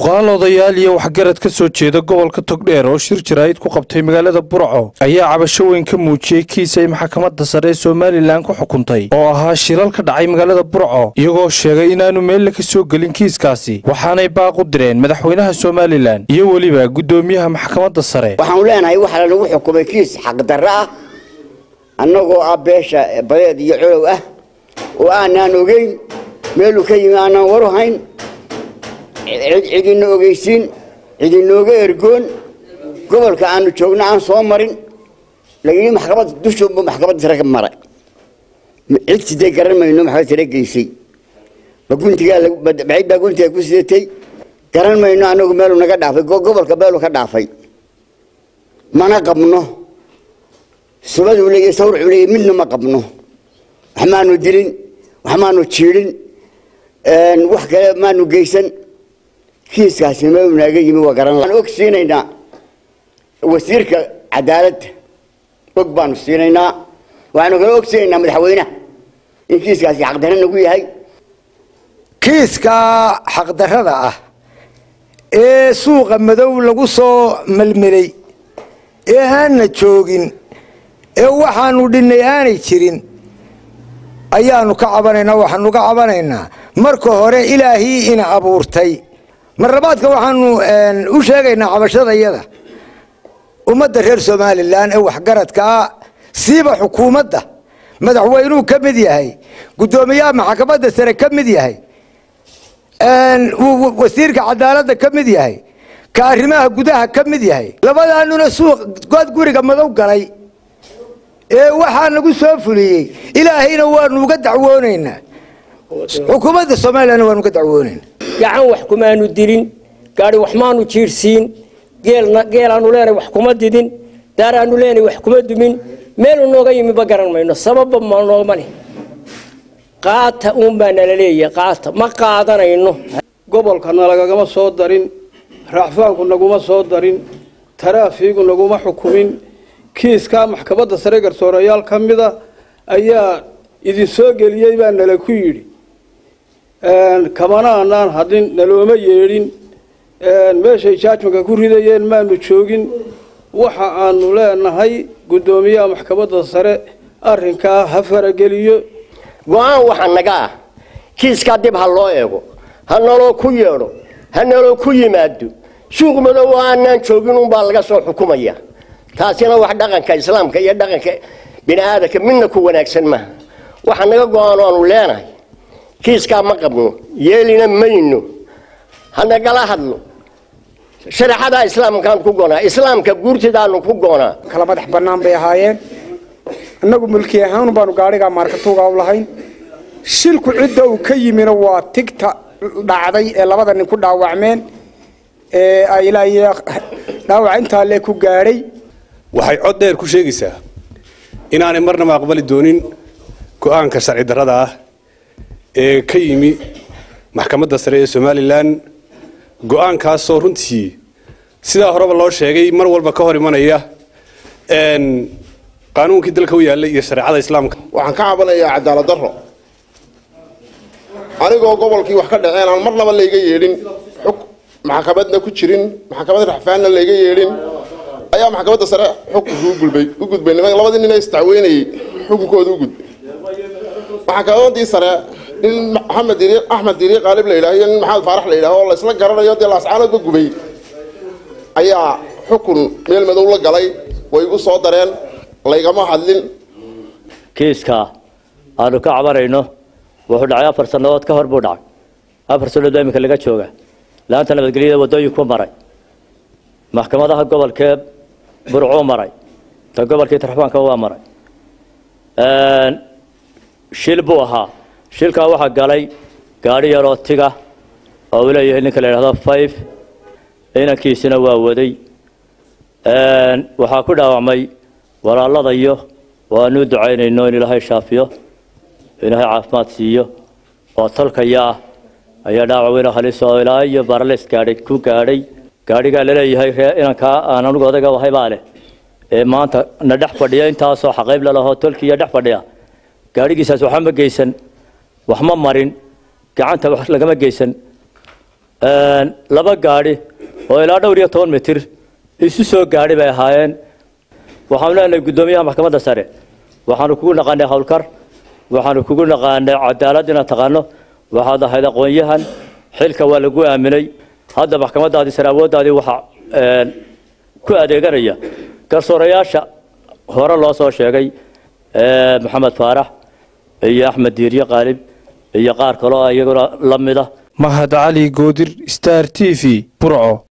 cuqaal odayaal iyo waxgarad ka soo jeeda gobolka togdheer oo shir jaraa'id ku qabtay magaalada burco ayaa cabasho weyn ka muujiyey kiis ay maxkamadda sare ee somalilan ku xukuntay oo ahaa shilal ka dhacay magaalada burco iyagoo sheegay inaanu meelle ka soo gelin kiiskaasi waxaanay baaq u direen madaxweynaha somalilan iyo weliba guddoomiyaha maxkamadda sare waxaanu leenahay waxaa lanagu xukumay kiis xaqdarro ah annagoo ah beesha badeed iyo colow ah oo aanaan ogeyn meeluu ka yimi aanaan waru hayn cidina ogeysiin cidinooga ergoon gobolka aanu joogno aan soo marin lagii maxkamadda dushuunbu maxkamadda sare ka maray cid siday garan mayno maxkamad sare geysay baguntigaabacid baa guntiga ku sidatay garan mayno anagu meeluu naga dhaafay gobolka meeluu ka dhaafay mana qabno subaduu leeyahy sawrcuu leeyahy midna ma qabno wax maanu dilin wax maanu jiidhin wax kale maanu geysan kiiskaasi meeluu naaga yimi waa garan waxaan og siinaynaa wasiirka cadaaladda og baanu siinaynaa waxaanu kale og siinaynaa madaxweynaha in kiiskaasi xaqdarro nagu yahay kiiska xaqdarrada ah ee suuqa madow lagu soo melmelay ee aanna joogin ee waxaanu dhinnay aanay jirin ayaanu ka cabanaynaa waxaanu ka cabanaynaa marka hore ilaahii ina abuurtay marlabaadka waxaanu u sheegaynaa cabashadayada ummadda reer somalilan ee waxgaradkaa siiba xukuumadda madaxweynuhu ka mid yahay guddoomiyaha maxkamadda sare ka mid yahay wasiirka cadaaladda ka mid yahay ka arrimaha gudaha ka mid yahay labadaanuna suuq good guriga madow galay ee waxaa nagu soo fuliyey ilaahayna waanu uga dacwoonaynaa xukuumadda somalilanna waanu uga dacwoonaynaa gacan wax kumaanu dilin gaari wax maanu jiirsiin geelaanu leenahay wax kuma didin daaraanu leenahay wax kuma dumin meelu nooga yimi ba garan mayno sababba ma noogma leh qaata uun baa nala leeyahay qaata ma qaadanayno gobolkana lagagama soo darin raaxfaanku naguma soo darin taraafiigu naguma xukumin kiiskaa maxkamadda sare garsoorayaal ka mida ayaa idin soo geliyey baa nala ku yidhi kamana anaan hadlin nalooma yeedhin meeshay jaajmanka ku ridayeen maanu joogin waxa aanu leenahay guddoomiyaha maxkamadda sare arrinkaa ha farageliyo go-aan waxa naga ah kiiskaa dib ha loo eego ha naloo ku yeedho ha naloo ku yimaado suuq madow oo aanaan joogin unbaa laga soo xukumaya taasina wax dhaqanka islaamka iyo dhaqanka bini aadamka midna ku wanaagsan maaha waxa naga go-aan aanu leenahay kiiskaa ma qabno yeelina mayno hanagala hadlo shareecada islaamkaan ku goonaa islaamka guurtidaanu ku goonaa kala madax bannaan bay ahaayeen innagu mulki ahaan baanu gaadhigaa maarkatuuga u lahayn shilku cidda uu ka yimina waa tigta dhacday ee labada nin ku dhaawacmeen ee ay ilaahay dhaawac intaa lee ku gaadhay waxay cod dheer ku sheegaysaa inaanay marnaba aqbali doonin go-aanka sharci darrada ah ee ka yimi maxkamadda sare ee somalilan go-aankaasoo runtii sidaa horeba loo sheegay mar walba ka hor imanaya qaanuunkii dalka u yaallay iyo shareecada islaamka waxaan ka cabanayaa cadaalad darro anigoo gobolkii wax ka dhaceen aan marnaba layga yeedhin xug maxkamadna ku jirin maxkamad raxfaanna layga yeedhin ayaa maxkamadda sare xukunka u gulbay u gudbay niman labadii nin ee isdacweynayay xukunkooda u gudbay maxkamadii sare nin maxamed diri axmed diri qaalib la yidhaah iyo nin maxamed faarax la yidhaah oo la isla garanayo dee laascaanoodba gubay ayaa xukun meel madow la galay way igu soo dareen laygama hadlin kiiska aanu ka cabanayno wuxuu dhacay afar sannadood ka hor buu dhacay afar sannadood baa iminka laga jooga laanta nabadgelyada waddooyinku maray maxkamadaha gobolkee burcuu maray ta gobolkii tarxbaanka waa maray shil buu ahaa shilkaa waxaa galay gaadhi yaroo tiga oo uu leeyahay ninka la yidhahdo five inankiisina waa waday waxaa ku dhaawacmay walaaladayo waanu ducaynayno in ilaahay shaafiyo ilaahay caafimaad siiyo oo tolkaya ah ayaa dhaawac weyn halis oo ilaa iyo barales gaadhay ku gaadhay gaadhigaa laleeyahay ree inankaa aan anugu odayga wahay baa leh ee maanta na dhex fadhiya intaasoo xaqayb lalahoo tolkiiyo dhex fadhiya gaadhigiisaas waxba ma geysan wax ma marin gacanta wax lagama geysan laba gaadhi oo ilaa dhowr iyo toban mitir isu soo gaadhi bay ahaayeen waxaanu leenahay guddoomiyaha maxkamadda sare waxaanu kugu naqaanay howlkar waxaanu kugu naqaanay cadaalad inaad taqaano waxaad ahayd aqoon-yahan xilka waa lagu aaminay hadda maxkamadaadii sare awooddaadii waxaa ku adeeganaya garsoorayaasha hore loo soo sheegay maxamed faarax iyo axmed diirye qaalib iyo qaar kaloo iyaguna la mid ah mahad cali goodir star t v burco